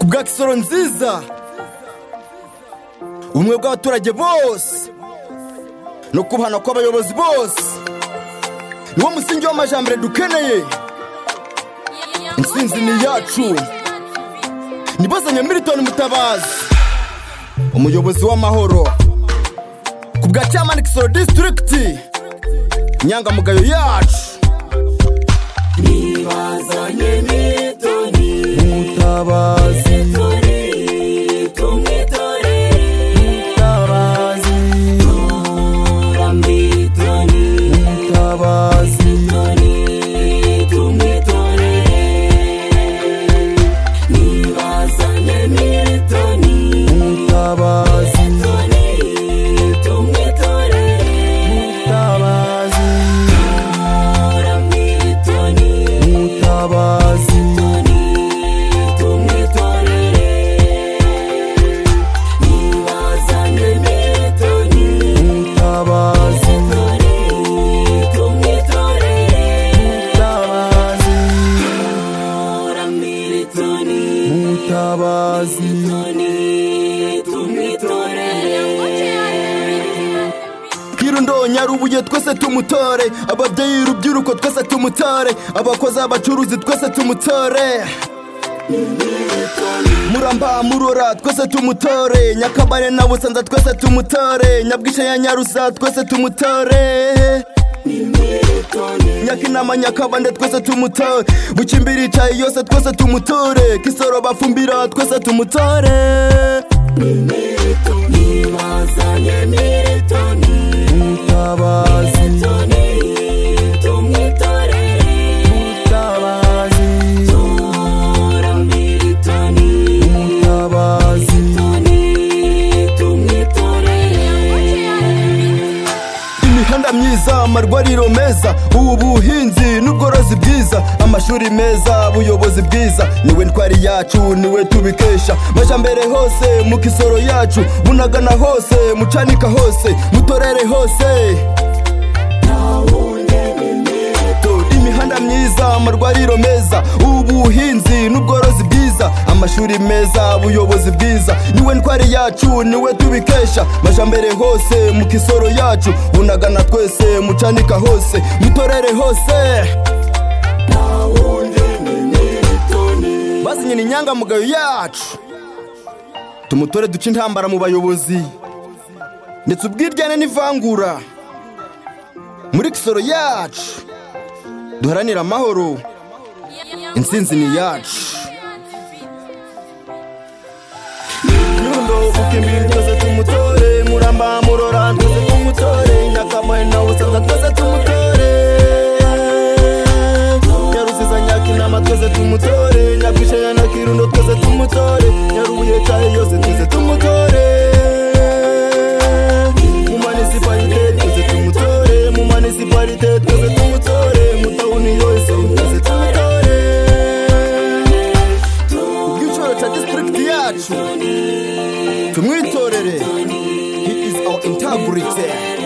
kubwa kisoro nziza ubumwe bw'abaturage bose no kubahana kw'abayobozi bose niwo musingi w'amajambere dukeneye intsinzi ni iyacu ni bozanya militoni mutabazi umuyobozi w'amahoro ku bwa cyamani kisoro disitirigiti inyangamugayo yacu mutabazi mutabazi mutabazi mutabazi mutabazi mutabazi mutabazi mutabazi mutabazi kirundo nyarubuye twese tumutore ababyeyi urubyiruko twese tumutore abakozi abacuruzi twese tumutore muramba murora twese tumutore nyakabare na busanza twese tumutore nyabwishya ya nyarusa twese tumutore nyakinama nyakabande twese tumutore bukimbiri icayi yose twese tumutore kisoro bafumbira twese tumutore mutabazi mutabazi mutabazi imihanda myiza amarwariro meza ubuhinzi n'ubworozi bwiza amashuri meza ubuyobozi bwiza niwe ntwari yacu niwe tubikesha majambere hose mu kisoro yacu bunagana hose mucanika hose mutorere hose imihanda myiza amarwariro meza ubuhinzi n'ubworozi bwiza amashuri meza ubuyobozi bwiza niwe ntwari yacu niwe tubikesha majambere hose mu kisoro yacu bunagana twese mucanika hose mutorere hose basinye ni inyangamugayo yacu tumutore duce intambara mu bayobozi ndetse ubwiryane n'ivangura muri kisoro yacu duharanire amahoro intsinzi ni iyacu nyundo ukimbiri twese tumutore muramba murora twese tumutore nyakamahe na busanza twese tumutore nyarusiza nyakinama twese tumutore nyabwishaya na kirundo twese tumutore nyarubuye cahe yose twese tumutore mu manisiparite twese tumutore mu manisiparite twese tumutore mu tawuni yose twese tumutore kubw'icoro ca disitirigiti yacu tumwitorere he is our integrity